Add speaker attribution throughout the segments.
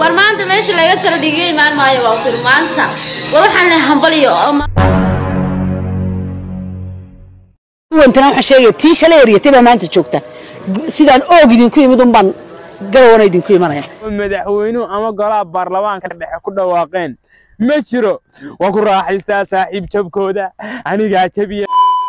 Speaker 1: war maanta meesha laga saro dhigay imaan maayo waa tir maanta war waxaan leh hambaliyo
Speaker 2: wantana waxaan sheegaya tii shalay eryatay baa maanta joogta sidaan oog idinku imid un baan garawana idinku imanaya
Speaker 3: madaxweynuhu ama golaha baarlamaanka dhexe ku dhawaaqeen ma jiro waa ku raaxaystaa saaxiib jabkooda anigaa jabiya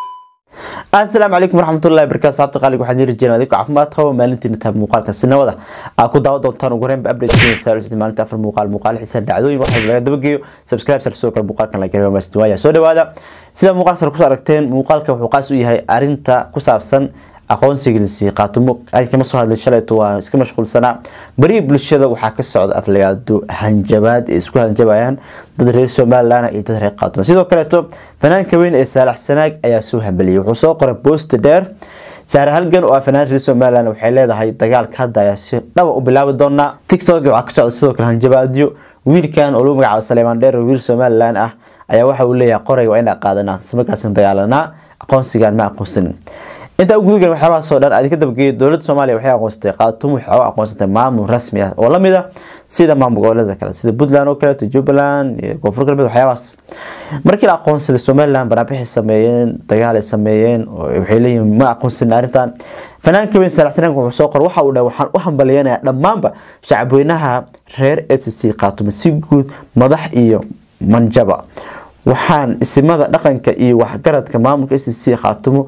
Speaker 4: asalaamu calaykum waraxmatullahi barakaatu saabta qaaliga waxaan yiri jireen adinku caafimaad qabo maalintiina taab muuqaalka sinawada aa ku daawa doontaan ugu horeynba update sida maalinta afar muuqaal muuqaal xiisa dhacdooyin waxa laga dabageeyo subscribe sar sidoo kale muuqaalkan la gareeyo maasti waaya soo dhawaada sida muuqaal sar kusoo aragteen muuqaalka wuxuu qaas u yahay arinta ku saabsan aqoonsigiisi qaatumo kama soo hadlay shalayto waa iska mashquulsanaa bari bulshada waxaa ka socda aflagaado hanjabaad ay isku hanjabayaan dad reer somalilan iyo dad reer qaatumo sidoo kaleeto fanaanka weyn ee saalax sanaag ayaa soo hambaliyay wuxuu soo qoray boost dheer saare halgan oo ah fanaan reer somalilan waxay leedahay dagaalka hadda ayaa si dhaba u bilaabi doonaa tiktok waxaa ka socda sidoo kale hanjabaadyo wiilkan oo lagu magacaabo saleemaan dheer oo wiil somalilan ah ayaa waxa uu leeyahay qorayga waa inaa qaadanaa markaasna dagaalanaa aqoonsigaan ma aqoonsanin intaa u gudagal waxyaabahaas oo dhan adinka dabageeya dowladda soomaaliya waxay aqoonsatay qaatumo waxay u aqoonsatay maamul rasmi ah oo lamid ah sida maamul goboleeda kale sida puntland oo kaleeto jubbaland iyo koonfur galbeed waxyaabahaas markii la aqoonsaday somaliland banaanbixay sameeyeen dagaalay sameeyeen waxay leeyihiin ma aqoonsanin arrintan fanaanka weyn saalax sanaan wuxuu soo qoray waxa uu dhahay waxaan u hambaliyanayaa dhammaanba shacabweynaha reer s c qaatumo si guud madax iyo manjaba waxaan isimada dhaqanka iyo waxgaradka maamulka s c qaatumo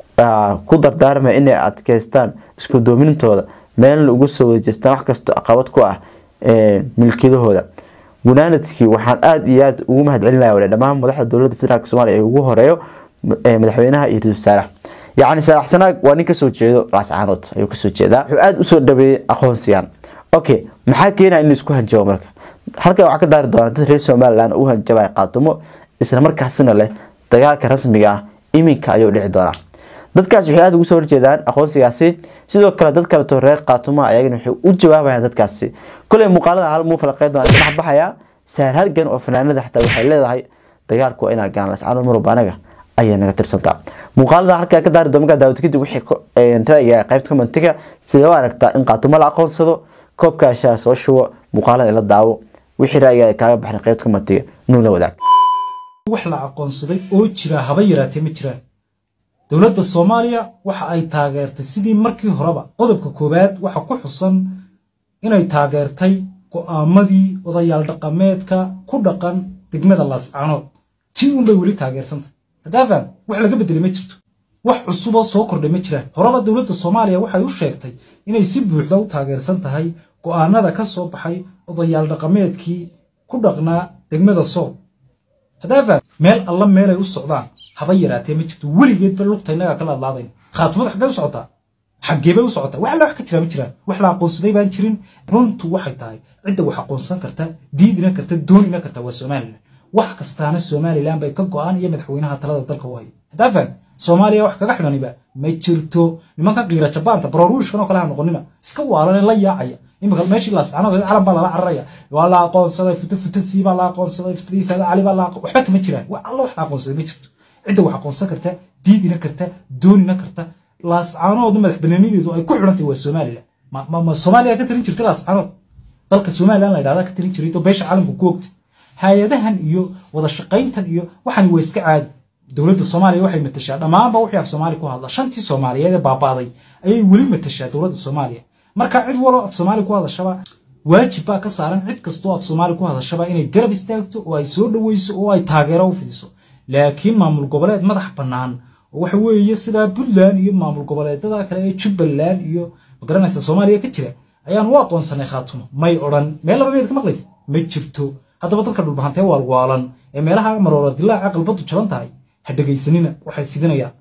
Speaker 4: ku dardaarmaya inay adkeystaan isku doomintooda meelna uga soo wadajeestaan wax kastoo caqabad ku ah milkiyadahooda gunaanadkii waxaan aada iyo aada ugu mahad celinaya wale dhammaan madaxda dowladda federaalk somalia ee ugu horeeyo madaxweynaha iyo ra-isul wasaaraha yacni saalax sanaag waa nin kasoo jeedo laascaanood ayuu kasoo jeedaa wuxuu aada usoo dhaweeyey aqoonsigan okay maxaa keenaya in la isku hanjabo marka halkan waxaa ka daari doona dad reer somaliland u hanjabaya qaatumo isla markaasina leh dagaalka rasmiga ah iminka ayuu dhici doonaa dadkaas waxay aada ugu soo horjeedaan aqoonsigaasi sidoo kale dad kaleto reer qaatumaha ayagana waxay u jawaabayaan dadkaasi koley muuqaalada hal muu falaqeyn doona dhex baxaya saar halgan oo fanaanada xataa waxay leedahay dagaalku waa inaa gaan lascaanood marwalba anaga ayay naga tirsantaa muuqaalada halkaa ka daari doonka daawad kadib wixii ra'yiga qaybta commentiga sidee u aragtaa in qaatumo la aqoonsado koobkaashaa soo shubo muuqaalada ila daawo wixii ra'yiga kaaga baxnay qaybta commentiga nuu la wadaag
Speaker 5: wax la aqoonsaday oo jira haba yaraatee ma jiraan dowladda soomaaliya waxa ay taageertay sidii markii horeba qodobka koowaad waxa ku xusan inay taageertay go'aamadii odayaal dhaqameedka ku dhaqan degmada laascaanood tii unbay weli taageersantay hadaafaan wax laga beddelay ma jirto wax cusuboo soo kordhay ma jiraan horeba dowladda soomaaliya waxay u sheegtay inay si buuxda u taageersan tahay go'aanada ka soo baxay odayaal dhaqameedkii ku dhaqnaa degmada sool hadaafaan meel alla meelay u socdaan haba yaraatee ma jirto weligeedba lugta innagaa kala hadlaadayn khaatimada xaggee u socotaa xaggeebay u socotaa wax alla wax ka jiraa ma jiraan wax la aqoonsaday baan jirin runtu waxay tahay cidda wax aqoonsan karta diidina karta doonina karta waa somalilan wax kastaana somalilan bay ka go'aan iyo madaxweynaha talada dalka u haya hadaafaan soomaaliya wax kaga xidhaniba ma jirto nimankan qiira jabaanta baroruushkan oo kale ha noqonina iska waalanee la yaacaya imika meeshii laascaanood calan baa lala cararaya waa la aqoonsaday futo futadii baa la aqoonsaday futadiisa cali baa la waxba kama jiraan wax alla wax la aqoonsaday ma jirto cidda wax aqoonsan karta diidina karta doonina karta laascaanood madax banaanideedu ay ku xidhantahay waa somalilan ma soomaaliya ka tarin jirtay laascaanood dalka somalilan la yidhahdaa ka tarin jiray oo beesha caalamku ku ogtay hay-adahan iyo wada shaqayntan iyo waxani waa iska caadi dowladda soomaaliya waxay matashaa dhammaanba wixii af soomaali ku hadla shantii soomaaliyeed ee baabaaday ayay weli matashaa dowladda soomaaliya marka cid waloo af soomaali ku hadashaba waajib baa ka saaran cid kastoo af soomaali ku hadashaba inay garab istaagto oo ay soo dhoweyso oo ay taageero u fidiso laakiin maamul goboleed madax bannaan oo waxa weeye sidaa puntland iyo maamul goboleedada kale ee jubbaland iyo magaranaysa soomaaliya ka jira ayaan u aqoonsanay khaatumo may odhan meel laba meed ka maqlaysa ma jirto haddaba dadka dhulbahantee waalwaalan ee meelaha maroola dilaaca qalbadu jaban tahay ha dhegaysanina waxay fidinayaan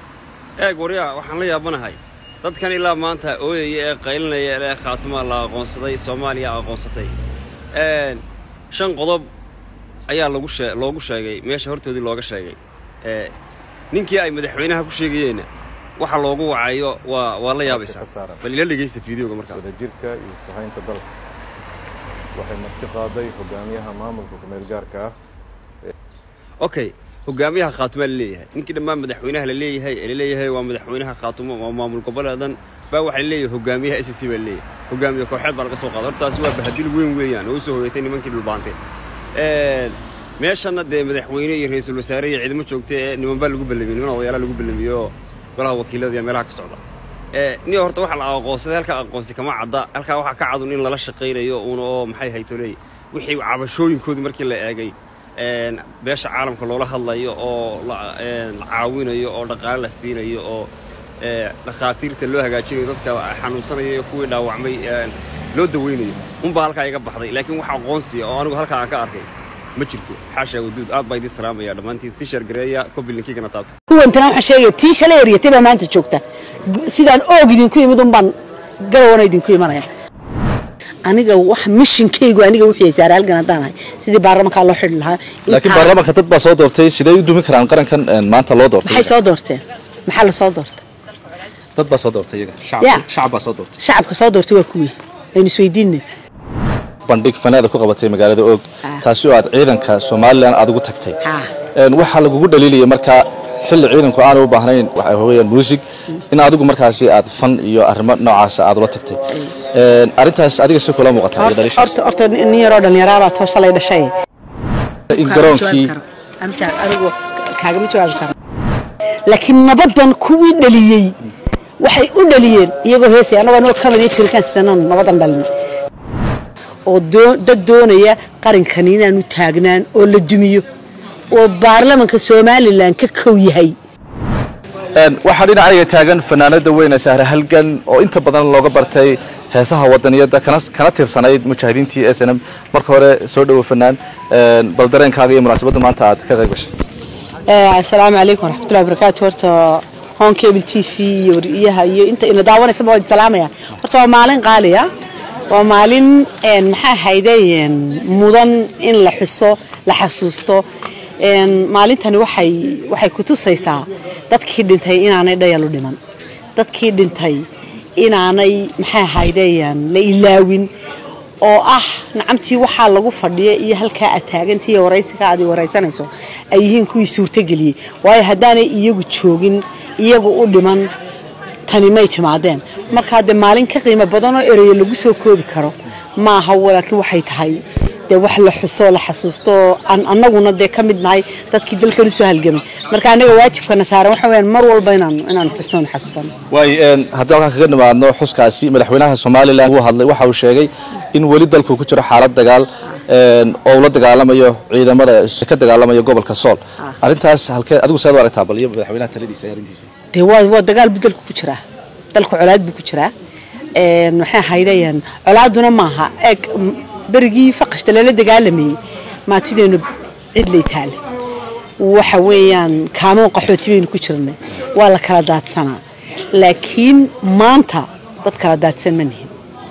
Speaker 6: eeg waryaa waxaan la yaabanahay dadkan ilaa maanta ooyaya ee qaylinaya ee khaatumaa la aqoonsaday soomaaliya aqoonsatay shan qodob ayaa lagu shee loogu sheegay meesha hortoodii looga sheegay ninkii ay madaxweynaha ku sheegayeenna waxa loogu wacayo waa waa la yaabaysaa bal ila dhegaysta fiideoga markaa
Speaker 7: wadajirka iyo sahaynta dalka waxay marti qaaday hogaamiyaha maamulka kumeel gaarka ah
Speaker 6: okay hogaamiyaha khaatumaa la leeyahay ninkii dhammaan madaxweynaha la leeyahay ee la leeyahay waa madaxweynaha khaatumo waa maamul goboleedan baa waxaa la leeyahay hogaamiyaha s c baa la leeyahay hogaamiye kooxeed baa laga soo qaaday hortaasi waa bahadil weyn weeyaan oo u soo hoyatay nimankii dhulbaantay meeshanna dee madaxweyne iyo ra-iisul wasaare iyo ciidamo joogta ee niman baa lagu ballamiyey niman odayaala lagu ballamiyey oo golaha wakiilada iyo meelaha ka socda niyo horta waxa la aqoonsaday halkaa aqoonsi kama cadda halkaa waxaa ka cadun in lala shaqaynayo uuna oo maxay haytoley wixii cabashooyinkoodu markii la eegay beesha caalamka loola hadlayo oo la caawinayo oo dhaqaale la siinayo oo dhakhaatiirta loo hagaajinayo dadka xanuunsanaya iyo kuwii dhaawacmay loo daweynayo unbaa halkaa iga baxday laakiin wax aqoonsiya oo anigu halkaa aan ka arkay ma jirto xaashaa waduud aad baa idin salaamaya dhammaantiin si shargareeya kobilinkiigana taabta
Speaker 2: kuwantana waxaan sheegaya tii shalay eryatay baa maanta joogta sidaan oog idinku imid un baan garawana idinku imanaya aniga wax mishinkaygu aniga wixii saare halgan haddaan ahay sidii baarlamankaa loo xidhi lahaa
Speaker 8: laakiin baarlamaanka dad baa soo doortay sidee u dumi karaan qarankan maanta loo doortay
Speaker 2: maxay soo doorteen maxaa la soo doortay
Speaker 8: dad baa soo doortay iyaga
Speaker 2: Ya.
Speaker 8: shacab baa soo doortay
Speaker 2: shacabka soo doortay waa kuwii aynu isweydiinay
Speaker 8: bandhig fanaada ku qabatay magaalada og
Speaker 2: Ah.
Speaker 8: taasi oo aad ciidanka somalilan aad ugu tagtay
Speaker 2: Ah.
Speaker 8: Een, waxaa lagugu dhaliilaya markaa xilli ciidanku aanu u baahnayn waxa weeyaan muusig in adigu markaasi aad fan iyo arrimo noocaasa aad ula tagtay Een, arrintaas adiga si kula muuqataa iyo
Speaker 2: horta
Speaker 8: dhaliishaas
Speaker 2: horta horta nin yaroo dhallinyaraabaa too shalay dhashay
Speaker 8: in garoonkii
Speaker 2: anigu kaagama jawaabi karo laakiin nabadan kuwii dhaliyey waxay u dhaliyeen iyagoo heesay annagoo anagoo kamid iyo jirkaan sidananu nabadan dhalin oo doo- dad doonaya qarankan inaanu taagnaan oo la dumiyo oo baarlamanka somalilan ka kow yahay
Speaker 8: Een, waxaa dhinacayga taagan fanaanada weyne sahre halgan oo inta badan looga bartay heesaha wadaniyada kana kana tirsanayd mujaahidiintii s n m marka hore soo dhowo fanaan Een, bal dareenkaaga iyo munaasabadda maanta aad ka qayb gashay
Speaker 2: Eh, asalaamu calaykum waraxmatullahi wabarakaatu horta hon cable t v iyo wariyaha iyo inta ina daawanaysa waa idin salaamaya horta waa maalin qaaliya waa maalin een, maxaa ahayde een, mudan in la xuso la xasuusto een, maalintani waxay waxay ku tusaysaa dadkii dhintay inaanay dhayalu dhiman dadkii dhintay inaanay maxaa ahayde een, la ilaawin oo ah nacamtii waxaa lagu fadhiya iyo halkaa aad taagantii iyo waraysiga aad i waraysanayso ay yihiin kuwii suurtageliyey waayo haddaanay iyagu joogin iyagu u dhiman tani may timaadeen markaa dee maalin ka qiimo badanoo ereyo lagu soo koobi karo ma aha laakiin waxay tahay dee wax la xuso la xasuusto oo aan annaguna dee ka mid nahay dadkii dalkan usoo halgamay marka annaga waajibkana saaran waxa weyaan mar walba inaan inaan xusno na xasuusano
Speaker 8: waay een, haddii halkaan kaga nimaadno xuskaasi madaxweynaha somalilan uu hadlay waxa uu sheegay in weli dalku ku jiro xaalad dagaal een, oo uu la dagaalamayo ciidamada ka dagaalamaya gobolka sool arrintaas halkee adigu seed u aragtaa bal iyo madaxweynaha taladiisa iyo arrintiisa
Speaker 2: dee waa waa dagaal buu dalku ku jiraa dalku colaad buu ku jiraa een maxay ahaydayaan colaaduna maaha eeg m- berigii faqashta lala dagaalamayey maatideenu cidlay taale waxa weeyaan kaamoon qaxooti baynu ku jirnay waa la kala daadsanaa laakiin maanta dad kala daadsan ma nihin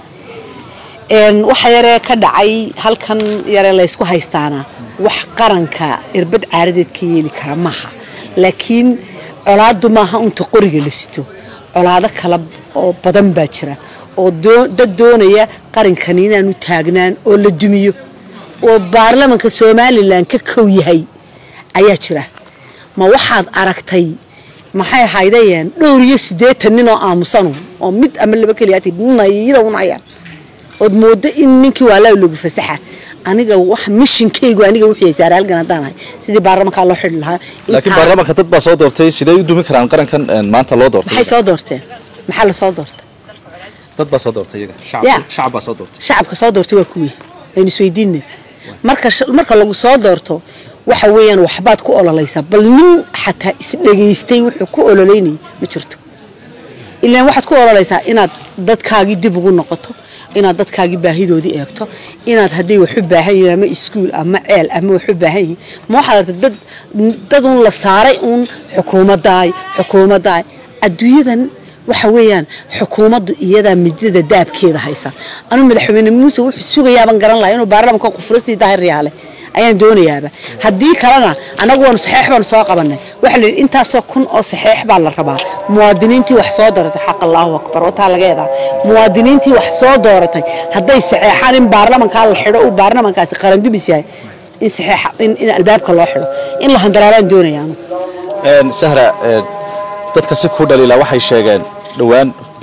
Speaker 2: een waxa yaree ka dhacay halkan yare laysku haystaana wax qaranka irbad caaradeed ka yeeli kara maaha laakiin colaadu maaha unta qoriga la sito colaado kala oo badan baa jira oo doo- dad doonaya qarankan inaanu taagnaan oo la dumiyo oo baarlamanka somalilan ka kow yahay ayaa jira ma waxaad aragtay maxay ahaydayeen dhowr iyo siddeetan nin oo aamusanu oo mid ama laba keliyaati nayida unayaan ood moodo in ninkii waalaa lagu fasaxa aniga wax mishinkaygu aniga wixii saare halgan haddaan ahay sidii baarlamankaa loo xidhi lahaa
Speaker 8: laakiin
Speaker 2: intaan-
Speaker 8: baarlamaanka dad baa soo doortay sidee u dumi karaan qarankan een, maanta loo doortay
Speaker 2: maxay soo doorteen maxaa la soo doortay
Speaker 8: dad baa soo doortay iyaga
Speaker 2: Ya.
Speaker 8: shacab shacab baa soo doortay
Speaker 2: shacabka soo doortay waa kuwii aynu isweydiinay marka sh- marka lagu soo doorto waxa weeyaan waxbaad ku ololaysaa bal nin xataa isdhegaystay wuxuu ku ololeynayay ma jirto ilaan waxaad ku ololaysaa inaad dadkaagii dib ugu noqoto inaad dadkaagii baahidoodii eegto inaad hadday wax u baahan yihiin ama iskuul ama ceel ama wax u baahan yihiin ma waxaad aragtay dad dad uun la saaray uun xukuumaddaay xukuumaddaay adduunyadan waxa weeyaan xukuumaddu iyadaa midada daabkeeda haysa anuu madaxweyne muuse wuxuu sugayaaban garan lahaa inuu baarlamanka qufuro sii daahir yaale ayaan doonayaaba haddii kalena annagu waanu saxeex baanu soo qabanay waxa la yidhi intaasoo kun oo saxeex baa la rabaa muwaadiniintii wax soo dooratay xaq allahu akbar wataa laga eedaa muwaadiniintii wax soo dooratay hadday saxeexaan in baarlamankaa la xidho uu baarlamankaasi qarandumis yahay in saxeexa in, in albaabka loo xidho in la handaraaraan doonayaanu
Speaker 8: Een, sahra een, dadka si ku dhaliila waxay sheegeen dhowaan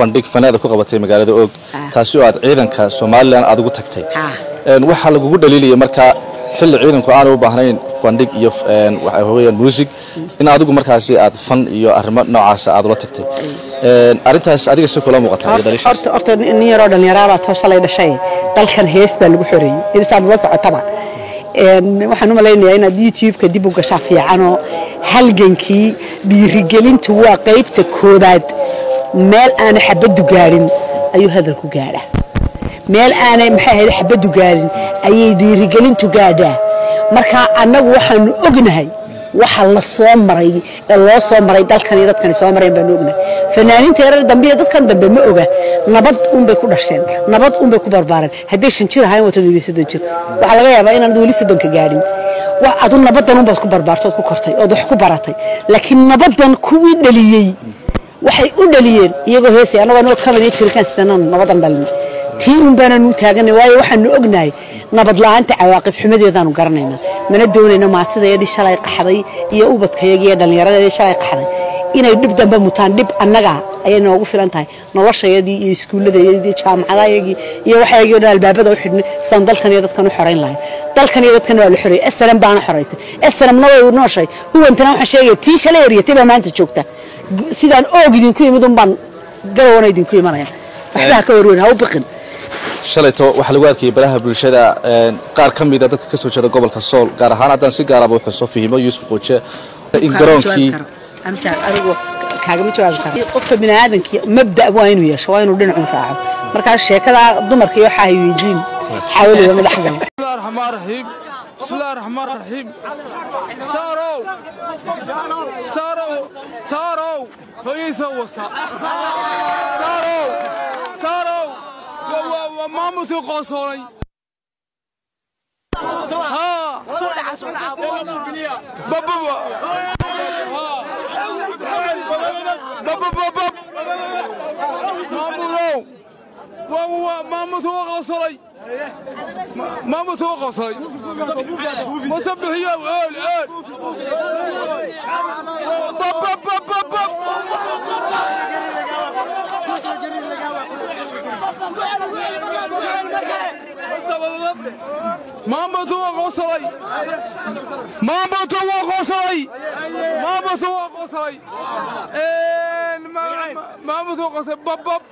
Speaker 8: bandhig faneeda ku qabatay magaalada og
Speaker 2: Ah.
Speaker 8: taasi oo aad ciidanka somalilan aad ugu tagtay
Speaker 2: Ah.
Speaker 8: Een, waxaa lagugu dhaliilaya markaa xilli ciidanku aanay u baahnayn bandhig iyo een, waxa weeyaan muusig in adigu markaasi aad fan iyo arrimo noocaasa aad ula tagtay Een, arrintaas adiga si kula muuqataa iyo
Speaker 2: horta
Speaker 8: dhaliishaas
Speaker 2: horta- horta nin yaroo dhallinyaraabaa too shalay dhashay dalkan hees baa lagu xoreeyey insaad la socotaba Een, waxaan u malaynayaa inaad youtube-ka dib u gashaa fiicanoo halgankii dhiirigelintu waa qaybta koobaad meel aanay xabaddu gaadhin ayuu hadalku gaadhaa meel aanay maxay ahayd xabaddu gaadhin ayay dhiirigelintu gaadhaa marka annagu waxaanu ognahay waxa la soo maray ee loo soo maray dalkan iyo dadkani soo mareen baanu ognahay fanaaniinta yarar dambe iyo dadkan dambe ma oga nabad unbay ku dhasheen nabad unbay ku barbaareen hadday shan jir ahayn wato weli soddon jir waxaa laga yaabaa inaanad weli soddonka gaadhin wa adu nabadan unbaad ku barbaartood ku kortay ood wax ku baratay laakiin nabadan kuwii dhaliyey waxay u dhaliyeen iyagoo heesay annagoo noo kaban iyo jirikaan sidanaan nabadan dhalin tii un baanaan u taaganay waayo waxaanu ognahay nabad la'aanta cawaaqib xumadeedaanu garanaynaa mana doonayno maatidayadii shalay qaxday iyo ubadkayagii iyo dhallinyaradeedii shalay qaxday inay dhib dambe mutaan dhib annaga ayay noogu filan tahay noloshayadii iyo iskuulladayadii iyo jaamacadayagii iyo waxayagii oo dhan albaabada u xidhnay sidaan dalkan iyo dadkan u xorayn lahayn dalkan iyo dadkan waa la xoreeyey esram baana xoraysay esramna way nooshay huwantana waxaan sheegaya tii shalay eryatay baa maanta joogta Gu- sidaan oog idinku yimid un baan garawana idinku imanaya waxba ha ka warweyn ha u biqin
Speaker 8: shalayto waxaa lagu arkayay baraha bulshada een, qaar ka mida dadka ka soo jeeda gobolka sool gaar ahaan haddaan si gaaraba u xuso fihimo yuusuf qooje in garoonkii
Speaker 2: anigu kaagama jawaabi karo qofka biniaadamkii mabda waa inuu yeesho waa inuu dhinacun raaco markaa sheekada dumarka iyo waxaa hay weydiin xaawaliba madax gala
Speaker 9: بسم الله الرحمن الرحيم بسم الله الرحمن الرحيم سارو سارو سارو هي سوى سارو سارو وما مثل قصوري ها بابا بابا بابا مامورو ما مثل قصوري ما متوقع صاي مصبح يا قول قول صب بب بب بب ما متوقع صاي ما متوقع صاي ما متوقع صاي ما ما متوقع صاي بب بب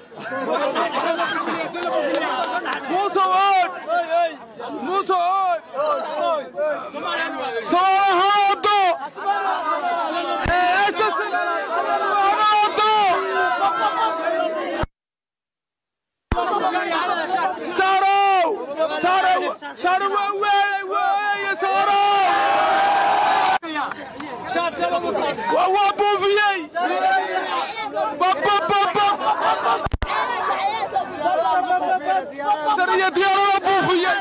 Speaker 9: مو سؤال مو سؤال صباح هادو اساس سارو سارو سارو وي وي سارو وهو بوفيي بابا بابا ترى يا ديال بوفيي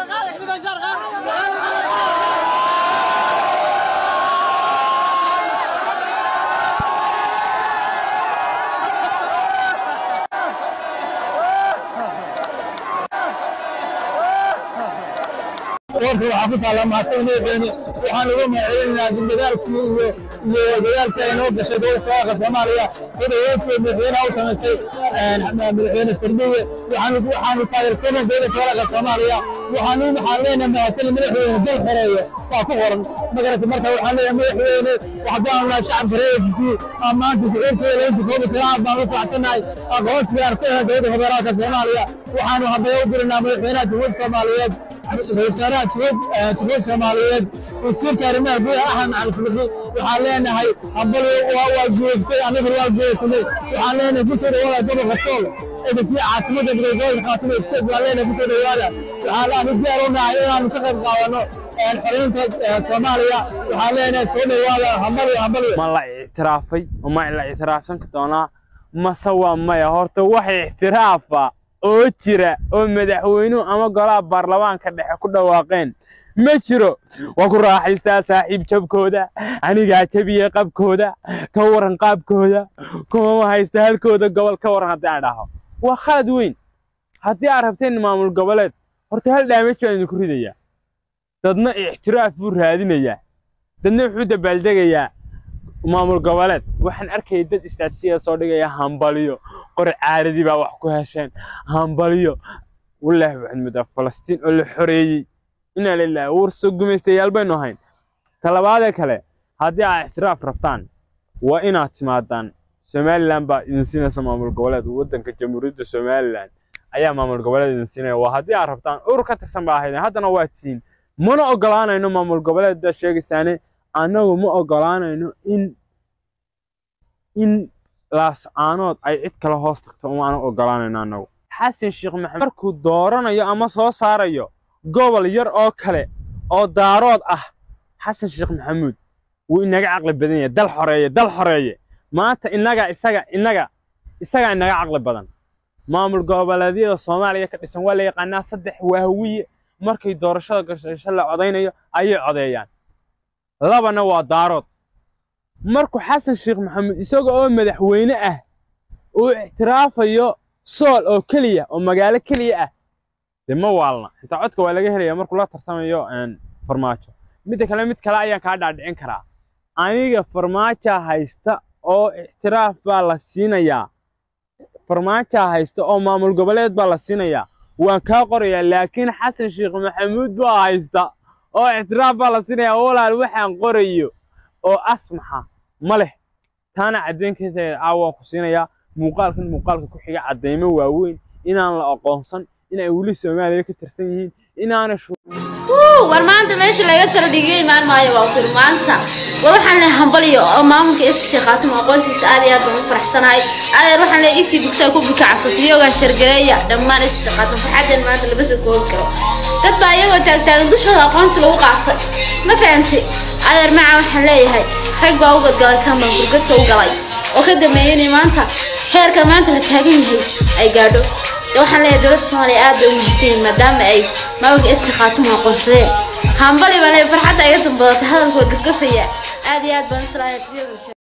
Speaker 10: warka waxaa ku taalla mahadsan madaxweyne waxaan uga mahadcelinaynaa dadaalkii iyo iyo dadaalkii ay noo gashay dowladda federaalka soomaaliya sida weynkeed madaxweynaha u samaysay madaxweyne firdhiye waxaanu waxaanu taageersanay dowladda federaalka soomaaliya waxaanu waxaan leenahay mahadsan madaxweyne dal xoreeye waa ku qoran magarata marka waxaan leenahay madaxweyne waxbaan nahay shacabka reerkiisii maanta siciirteeda inta koobi karaa baan u faraxsanahay aqoonsigaan ku helay dowladda federaalka soomaaliya waxaanu haddana u dirinaa madaxweynaha jamhuuriyadda soomaaliyeed wasaaraha jubuud soomaaliyeed wasiirka arrimaha gudaha axmed macalin fiqi waxaan leenahay hambal waa guuleystay anaguna waa guuleysanay waxaan leenahay kusoo dhawaada gobolka sool edasiya caasimada midoobooyinka khaatimo state waan leenahay kusoo dhawaada waxaan anu diyaar u nahay inaanu ka qayb qaadano xoreynta soomaaliya waxaan leenahay soo dhawaada hambal hambal
Speaker 3: ma la ictiraafay ma la ictiraafsan doonaa mase waa maya horta wax ictiraafa oo jira oo madaxweynuhu ama golaha baarlamaanka dhexe ku dhawaaqeen ma jiro waa ku raaxaystaa saaxiib jabkooda anigaa jabiyey qabkooda ka waran qaabkooda kuma haysta halkooda gobol ka waran haddii aan dhaho waa khalad weyn haddii aad rabteen maamul goboleed horta hal dhaamaj baan idinku ridayaa dadna ictiraaf buu raadinayaa dadna wuxuu dabaaldegayaa maamul goboleed waxaan arkayay dad istaatijiya soo dhigaya hambaliyo qori caaradii baa wax ku hesheen hambaliyo wallaahi waxaad moodaa falastiin oo la xoreeyey inaa lilaahi warso gumaystayaal baynu ahayn talabaadee kale haddii aad ixtiraaf rabtaan waa inaad timaadaan somalilan baa idin siinaysa maamul goboleed waddanka jamhuuriyadda somalilan ayaa maamul goboleed idin siinaya waa haddii aad rabtaan urur ka tirsan baa ahaydeen haddana waa tihiin mana ogolaanayno maamul goboleed baa sheegaysaane annagu ma ogolaanayno in in laascaanood ay cid kale hoos tagto umaana ogolaanayno annagu xasan sheekh maxamed markuu dooranayo ama soo saarayo gobol yar oo kale oo daarood ah xasan sheekh maxamuud wuu inaga caqli badan yahay dal xoreeye dal xoreeye maanta inaga isaga inaga isagaa inaga caqli badan maamul goboleedyada soomaaliya ka dhisan waa la yaqaanaa saddex waawiye markay doorashada gashasho la codaynayo ayay codeeyaan labana waa daarood markuu xasan sheekh maxamuud isaga oo madaxweyne ah uu ictiraafayo sool oo keliya oo magaalo keliya ah dee ma waalna xitaa codka waa laga helaya markuu la tarsamayo farmaajo midda kale mid kale ayaan kaa dhaadhicin karaa aniga farmaaja haysta oo ictiraaf baa la siinayaa farmaaja haysta oo maamul goboleed baa la siinayaa waan kaa qorayaa laakiin xasan sheekh maxamuud baa haysta oo ictiraaf baa la siinayaa walaal waxaan qorayo oo asmaxa ma leh taana caddaynkeeda caawaan ku siinayaa muuqaalkan muuqaalka ku xiga caddaymo waaweyn inaan la aqoonsan in ay weli soomaaliya ka tirsan yihiin inaana
Speaker 1: war maanta meesha laga saro dhigiyo imaan maayo waa kuri maanta war waxaan leeyahay hambaliyo oo maamulka SSC qaatimo aqoonsiisa aad iyo aad baan u faraxsanahay adeer waxaan leeyahay isii bugtaa ku buka casafiyoogan shargaleeya dhammaan SSC qaatimo farxadan maanta laba soo koobi karo dad baa iyagoo taagtaagan dushooda aqoonsi lagu qaatay ma fahantay adeer maca waxaan leeyahay rag baa u gadgalay kan baan gurgadka u galay oo ka dambeeyay inay maanta heerkan maanta la taagan yahay ay gaadho waxaan leeyahay dowladda soomaaliya aad bay u mahadsanyihin maadaama ay maamulka SSC qaatimo aqoonsadeen hambali baan leeyahay farxadda iga dambadatay hadalkood gafgafaya aad iyo aad baan islaaya